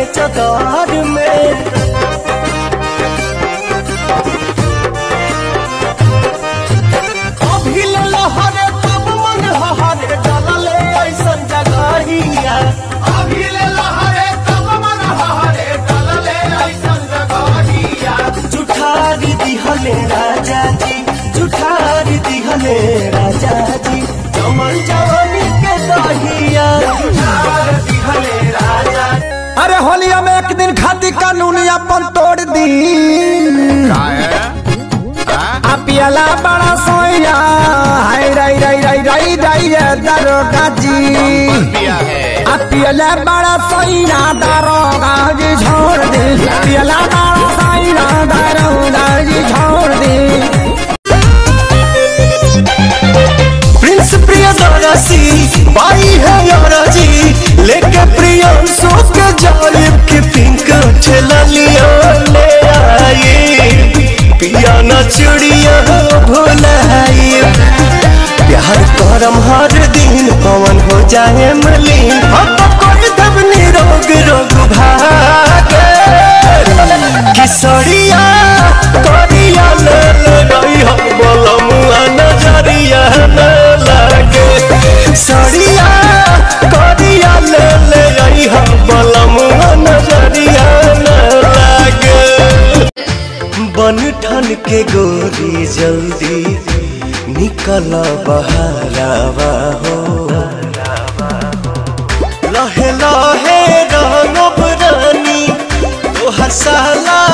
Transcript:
चदार में अभी ले लहरे तब मन हहरे डलले ऐसन जगहिया अभी ले लहरे तब मन हहरे डलले ऐसन जगहिया जुठारी दिहले राजा जी जुठारी दिहले राजा जी कमल जवानी के दहिया जुठार दिहले राजा अरे होलिया में एक दिन खाती कानून अपन तोड़ दी आ पियला बड़ा सोया हाय राई राई राई राई राई रे दरोगा जी आ पियला बड़ा सोया दरोगा जी छोड़ दे पियला बड़ा सोया दरोगा जी छोड़ दे प्रिंस प्रिय दरसी बाई है यारा जी लेके प्रियंशु के जालिब के पिंक ठेला लिया ले आई पिया न चुड़िया भुलाई प्यार करम हर दिन पवन हो जाए मलिन हम तो कोई दब निरोग रोग भागे किसरिया करिया ले ले गई हम बोलमुआ नजरिया न लागे सरिया करिया ले ले गई हम बोलमुआ नजरिया न लागे बन ठन के गोरी जल्दी निकल बहरावा हो लहे लहे रंगब रानी तोहर साला